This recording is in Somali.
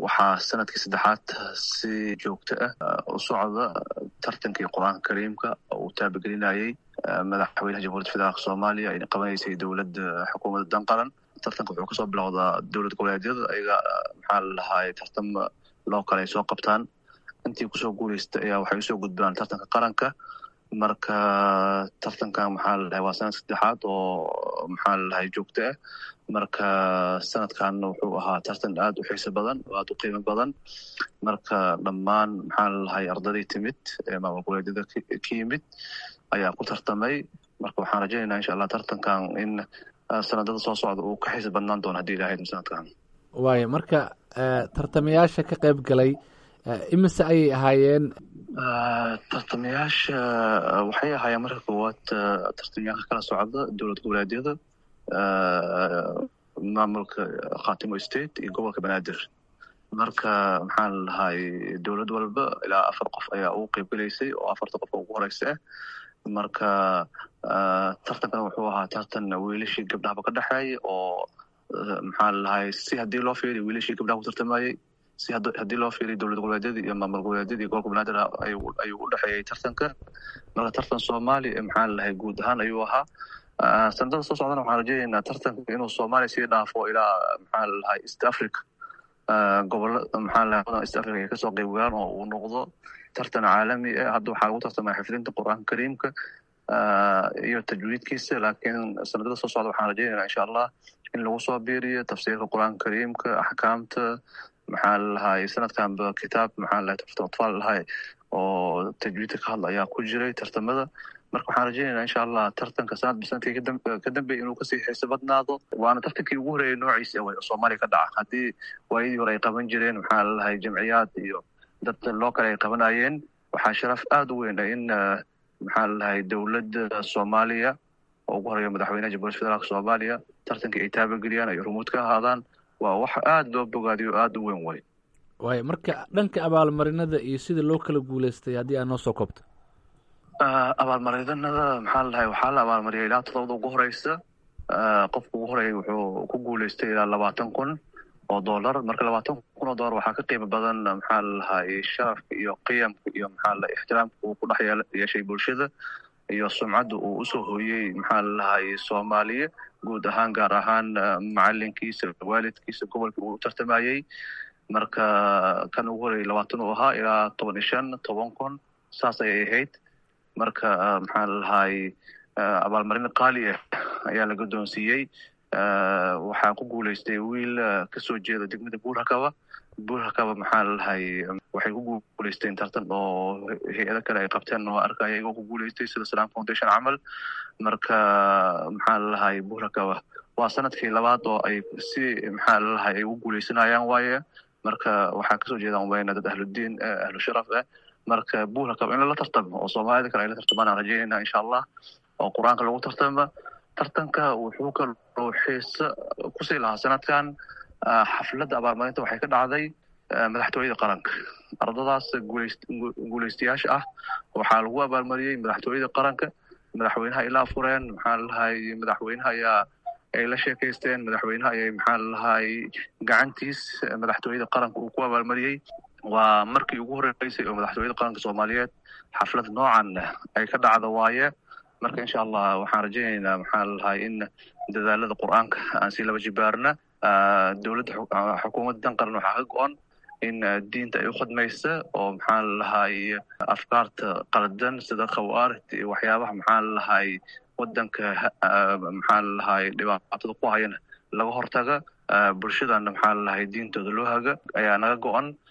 waxaa sanadkii saddexaad si joogto ah u socda tartankii qur-aanka kariimka oo uu taabagelinayay madaxweynaha jamhuuriyadda federaalk soomaaliya ayna qabanaysay dowladda xukuumadda danqaran tartanka wuxuu kasoo bilowdaa dowlad goboleedyada ayaga maxaa la lahaay tartam loo kale ay soo qabtaan intii kusoo guuleystay ayaa waxay usoo gudbaan tartanka qaranka marka tartankan maxaa la dhahay waa sanad saddexaad oo maxaa la dhahay joogto ah marka sanadkan wuxuu ahaa tartan aad u xiiso badan oo aad u qiimo badan marka dhammaan maxaa la dhahay ardadii timid ee maamul goboleedyada ka yimid ayaa ku tartamay marka waxaan rajaynaynaa insha allah tartankan in sanadada soo socda uu ka xiiso badnaan doono haddii ilahayd sanadkan waayo marka tartamayaasha ka qayb galay imise ayay ahaayeen tartamayaasha waxay ahaayeen marka koowaad tartamayaasha kala socda dowlad goboleedyada maamulka khatimo state iyo gobolka banaadir marka maxaa la dhahay dowlad walba ilaa afar qof ayaa ugu qeyb gelaysay oo afarta qof ugu horeysa ah marka tartankan wuxuu ahaa tartan wiilashii gabdhahaba ka dhexeeya oo maxaa la dhahay si haddii loo fiiriyo wiilashii gabdhaha ku tartamayey si haddii loo fiiriyo dowlad goboleedyada iyo maamul goboleedyada iyo gobolka banaadir ayuu u dhexeeyey tartanka marka tartan soomaaliya maxaa la dhahay guud ahaan ayuu ahaa sanadada soo socdana waxaan rajaynaynaa tartanka inuu soomaaliya sii dhaafo ilaa maxaa la dhahay east africa gobola maxaa la dhahay east africa ay kasoo qeyb galaan oo uu noqdo tartan caalami ah hadda waxaa lagu tartamaya xifdinta qur-aanka kariimka iyo tajwiidkiisa laakiin sanadada soo socda waxaan rajaynaynaa insha allah in lagu soo biiriyo tafsiirka qur-aanka kariimka axkaamta maxaa lalahay sanadkanba kitaab maxaa lalahay tafsiratfaal lahay oo tajwiidka ka hadla ayaa ku jiray tartamada marka waxaan rajaynaynaa insha allah tartanka sanadba sanadkii ka dambeya inuu kasii xiiso badnaado waana tartankii ugu horeeyay noociisa awey oo soomaaliya ka dhaca haddii waayadii hore ay qaban jireen maxaa lalahay jamciyaad iyo dad loo kale ay qabanayeen waxaa sharaf aada u weyn in maxaa lalahay dowladda soomaaliya oo ugu horeeya madaxweynaha jamhuuriyadda federaalk soomaaliya tartankii ay taabageliyaan ay rumuud ka ahaadaan waa wax aada loo bogaadiyo o aada u weyn way waayo marka dhanka abaalmarinada iyo sida loo kala guuleystay haddii aad noo soo koobto abaalmarinada maxaa la dhahay waxaa la abaalmariyay ilaa todobada ugu horeysa qofka ugu horeeyay wuxuu ku guuleystay ilaa labaatan kun oo dollar marka labaatan kun oo dollar waxaa ka qiimo badan maxaa la dhahay sharafka iyo qiyamka iyo maxaa la ixtiraamka uu ku dhex yeeshay bulshada iyo sumcadda uu usoo hooyey maxaa la dhahay soomaaliya guud ahaan gaar ahaan macalinkiisa waalidkiisa gobolkii uu tartamayey marka kan ugu horreeyay labaatan uu ahaa ilaa toban iyo shan toban kun saas ayay ahayd marka maxaa la dhahay abaalmarin qaali ah ayaa la guddoonsiiyey waxaa ku guuleystay wiil kasoo jeeda degmada buurhakaba buurhakaba maxaa la dhahay waxay ku guuleysteen tartan oo hay-ado kale ay qabteen oo arkaya iyagoo ku guuleystay sida salam foundation camal marka maxaa la dhahay buurhakaba waa sanadkii labaad oo ay si maxaa la dhahay ay ugu guuleysanayaan waaye marka waxaa kasoo jeedaan weyna dad ahludiin ahlu sharaf ah marka buurhakaba in lala tartamo oo soomaalida kale ay la tartamaan aan rajaynayna insha allah oo qur-aanka lagu tartama tartanka wuxuu kaloo xiise kusii lahaa sanadkan xafladda abaalmarinta waxay ka dhacday madaxtooyada qaranka ardadaas guuleystayaasha ah waxaa lagu abaalmariyey madaxtooyada qaranka madaxweynaha ay la afureen maxaa lalahay madaxweynaha ayaa ay la sheekaysteen madaxweynaha ayay maxaa lalahay gacantiis madaxtooyada qaranka uu ku abaalmariyey waa markii ugu horeysay oo madaxtooyada qaranka soomaaliyeed xaflad noocan ay ka dhacda waaye marka insha allah waxaan rajaynaynaa maxaa lalahay in dadaalada qur-aanka aan sii laba jibaarna dowladda xukuumadda dan qaran waxaa ka go-an in diinta ay u khadmaysa oo maxaa lalahay afkaarta qaldan sida khawaarid iyo waxyaabaha maxaa lalahay wadanka maxaa lalahay dhibaatada ku hayana laga hortaga bulshadana maxaa lalahay diintooda loo haga ayaa naga go-an